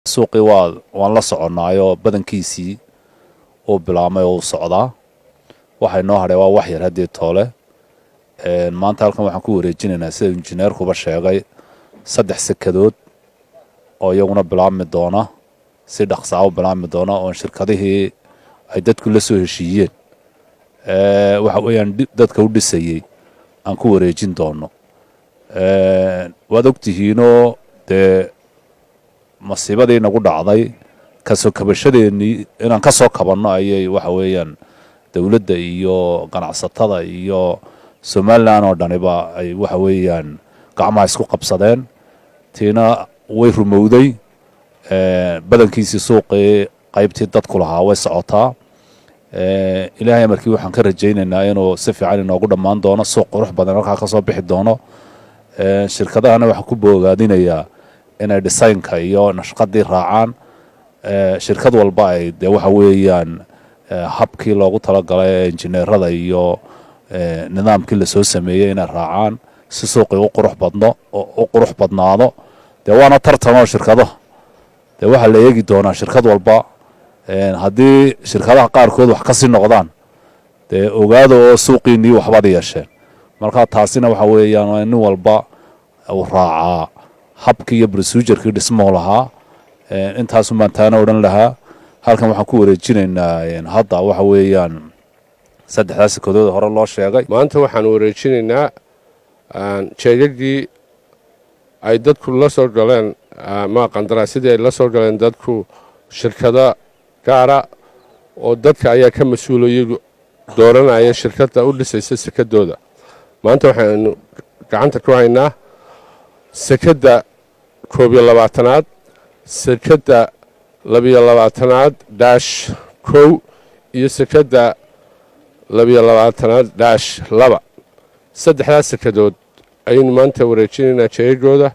suuqii waa waan la soconnaayoo badankiisii uu bilaabmay oo uu socdaa waxay noo hadhay waa wax yar haddii toole maanta halkan waxaan ku wareejinaynaa sida injineerkuba sheegay saddex sekadood oo iyaguna bilaabmi doona si dhaqsaa u bilaabmi doona oon shirkadihii ay dadku la soo heshiiyeen waxa weeyaan dadka u dhisayey aan ku wareejin doono waad ogtihiinoo dee masiibadii nagu dhacday kasoo kabashadeennii inaan ka soo kabanno ayay waxa weeyaan dowladda iyo ganacsatada iyo somalilan oo dhaniba ay waxa weeyaan gacmaha isku qabsadeen tiina way rumowday badankiisii suuqii qaybtii dadku lahaa way socotaa ilaahay amarkii waxaan ka rajaynaynaa inuu si fiican inoogu dhammaan doono suuq qurux badan halkaa ka soo bixi doono shirkadahana waxaan ku boogaadinayaa inay dhisaynka iyo nashqadii raacaan shirkad walba ay dee waxa weeyaan habkii loogu talagalay ee injineerada iyo nidaamkii lasoo sameeyey inay raacaan si suuqii u qurux badno u qurux badnaado dee waana tartanoo shirkadaha dee waxaa la eegi doonaa shirkad walba haddii shirkadaha qaarkood wax kasii noqdaan dee ogaada oo suuqiinii waxbaad yeesheen marka taasina waxa weeyaan waa nin walba uu raacaa habkii iyo brosujarkii dhismuhu lahaa intaasun baan taana odhan lahaa halkan waxaan ku wareejinaynaa hadda waxa weeyaan saddexdaa sekadood hore loo sheegay maanta waxaan wareejinaynaa jeegagii ay dadku la soo galeen ma qandaraasyadii ay la soo galeen dadku shirkado gaara oo dadka ayaa ka mas-uulayay dooranaya shirkadda u dhisaysa sekadooda maanta waxaanu gacanta ku haynaa sekadda koob iyo labaatanaad sekadda labiyo labaatanaad daash kow iyo sekadda labiyo labaatanaad daash laba saddexdaas sekadood ayaynu maanta wareejinaynaa jeegagooda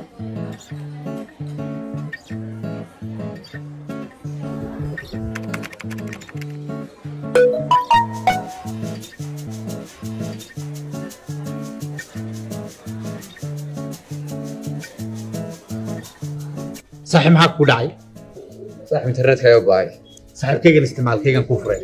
saaxiib maxaa kugu dhacay saaxib internetka ayaa go'ay saaxiibkaygan isticmaalkaygan kuu furay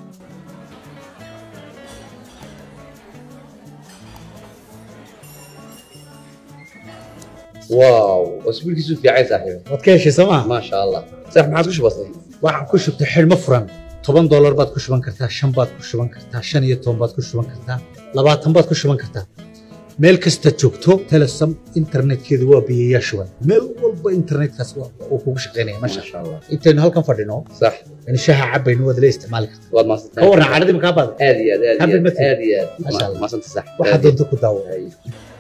waaw wasbiilkiisu fiicay saaxiib waad ka heshay soo maa maasha allah saaxib maxaad ku shubatay waxaan ku shubtay xidhmo furan toban doolar baad ku shuban kartaa shan baad ku shuban kartaa shan iyo toban baad ku shuban kartaa labaatan baad ku shuban kartaa meel kasta joogto telesom internetkeedu waa biyayaa shuban meel walba internetkaas uu kugu shaqaynaya masha maasha allah intaynu halkan fadhino sax in shaha cabaynu waad la isticmaali kartaa waad ka maadsantahay warran cadhadii makaa baada aad iyo aad aad iyo Happy aad birthday. aad iyo aad Maasha Allah. maasanta sax waxaa doonta ku daawo Ay.